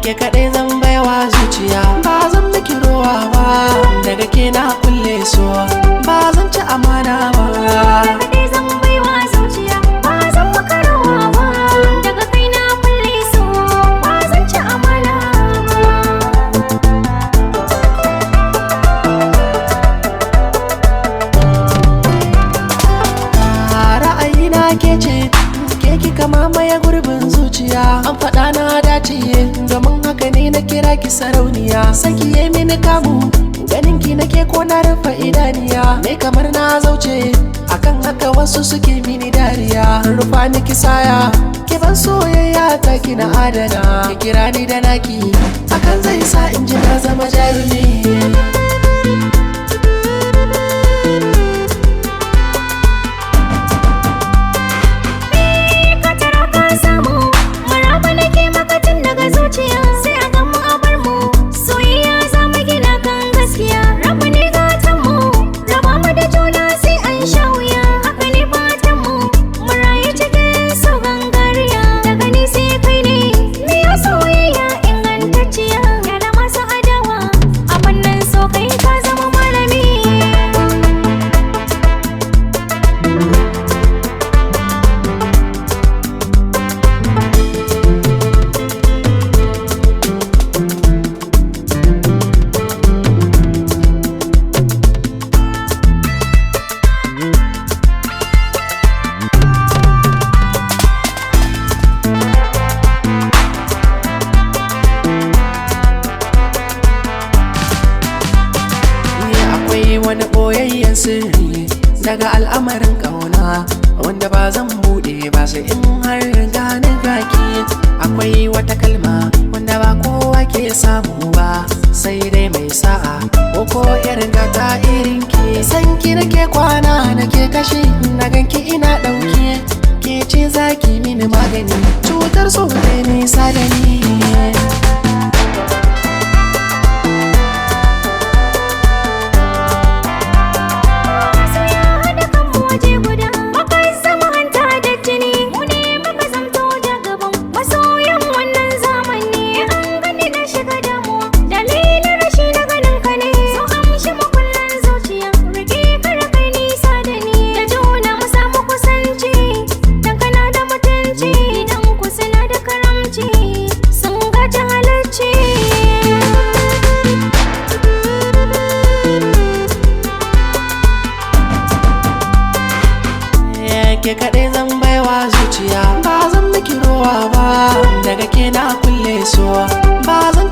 ke kaɗai zan baiwa zuciya ba zan miki rowa ba daga ke na kulle so ba zan ci amana ba kaɗai zan baiwa zuciya ba zan maka rawa ba daga kai na kulle so ba zan ci amana ba ra'ayina ke ce ke kika mamaye gurbin zuciya an faɗa na dace domin haka ne na kira ki sarauniya saki ya mini kamu ganin ki nake ko na rufe idaniya ne kamar na zauce akan haka wasu suke mini dariya rufa ni kisaya ki ban soyayya ta ki na adana ki kira ni da naki hakan zai sa in ji na zama jarumi ka tara ka samu maraba nake maka tun daga zuciya sai a gan mu a bar mu soyayya za mu gina kan gaskiya rabu ne gatan mu raba mu da juna sai an sha wuya haka ne fatan mu mu rayu cikin so gangariya daga ni sai kai ne me ya soyayya ingantacciya yana masu adawa a fannin so kai ka zama malami Ni akwai wani ɓoyayyen sirri daga al'amarin ƙauna wanda ba zan buɗe ba sai in har gane gaki akwai wata kalma wanda ba kowa ke samu ba sai dai mai sa'a ko ko irin gata irin ki san ki nake kwana nake tashi na ganki ina ɗauke ke ce zaki mini magani cutar so ne nisa da ni so ya haɗa kanmu waje guda muka zama hanta da jini mu ne muka zamto da gaban masoyan wannan zamani an gani na shiga damuwa dalilin rashi na ganin ka ne so amshi makullan zuciya rike kar kai nisa da ni da juna mu samu kusanci dan kana da mutunci dan ku suna da karamci sun gaji halacci ke kaɗai zan baiwa zuciya ba zan miki rowa ba daga ke na kulle so ba zan